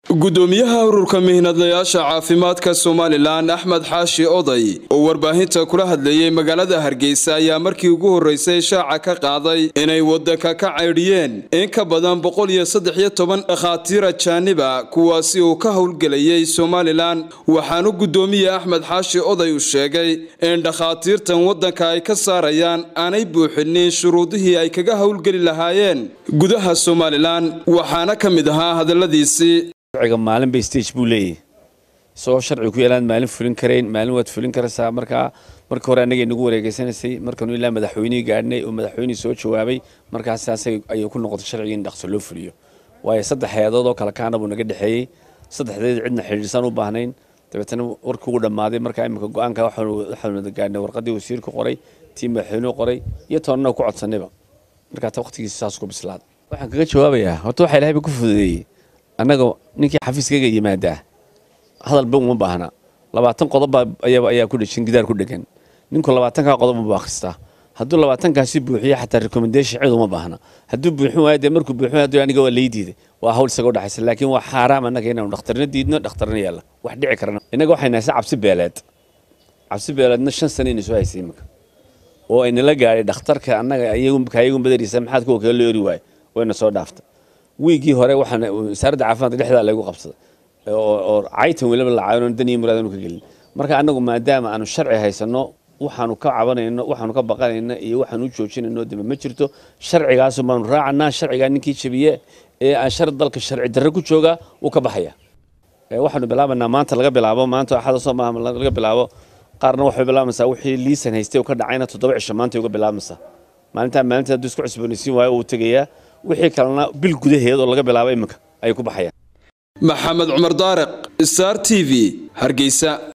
gudoomiyaha ururka mihnadlayaasha caafimaadka somalilan axmed xaashi oday oo warbaahinta kula hadlayay magaalada hargeysa ayaa markii ugu horreysay shaaca ka qaaday inay wadanka ka caydhiyeen in ka badan boqol iyo saddex iyo toban dhakhaatiir ajaaniba kuwaasi uu ka howlgelayay somalilan waxaanu gudoomiye axmed xaashi oday u sheegay in dhakhaatiirtan wadanka ay ka saarayaan aanay buuxinin shuruudihii ay kaga howlgeli lahaayeen gudaha somalilan waxaana ka mid ahaa hadaladiisii sharciga maalin bay stage buu leeyahay isagoo sharci ku yeelaan maalin fulin karayn maalin waad fulin karaysaa markaa marka hore annaga nagu wareegeysanaysay markanu ilaa madaxweynihii gaadhnay oo madaxweynihii soo jawaabay markaas saasay ayay ku noqotay sharciga in dhaqso loo fuliyo waayo saddex hay-adood oo kale kaana buu naga dhexeeyey saddexdeed cidna xidhiidhsaan u baahnayn dabeetana warkii ugu dhammaaday markaa imika go-aanka waxaanu gaadhnay warqaddii wasiirku qoray tii madaxweynuhu qoray iyo toonnana ku codsanayba markaa ta waqtigiisa saas ku bislaada waxaan kaga jawaabayaa horta waxaa ilahay ba ku fududeeyey annaga ninkii xafiiskayga yimaadaa hadalba uma baahna labaatan qodob ayaa ku dhejin gidaar ku dhegan ninku labaatankaa qodob uma akhristaa hadduu labaatankaasi buuxiyo xataa recommendation cid uma baahna hadduu buuxin waayo dee markuu buuxin waayo aniga waa lay diiday waa hawl isaga udhaxaysa laakiin waa xaaraam annaga inaanu dhakhtarna diidno dhakhtarna yaalla wax dhici karana innaga waxay nahaysa cabsi beeleed cabsi beeleedna shan sano inay soo haysay imika oo aynala gaadhay dhakhtarka annaga kayagun badariisa maxaad kuwa kaga loori waayo wayna soo dhaafta wiigii hore waxaan wasaaradda caafimaadka dhexdaa lagu qabsaday oo caytan weliba la caawino dan iyo muraad aanu ka gelin marka annagu maadaama aanu sharci haysanno waxaanu ka cabanayno waxaanu ka baqanayno iyo waxaanu u joojinayno damba ma jirto sharcigaasu baanu raacanaa sharcigaa ninkii jabiye ee aan shar dalka sharci darre ku joogaa wuu ka baxaya waxaanu bilaabanaa maanta laga bilaabo maanta axada soo maaha laga bilaabo qaarna waxay bilaabaysaa wixii liisan haystay ka dhacayna toddoba cisho maanta uga bilaabaysaa maalintaa maalinta hadduu isku cusboonaysiin waayo uu tegayaa wixii kalena bil gudaheed oo laga bilaabo iminka ayay ku baxayaan maxamed cumar daariq star t v hargeysa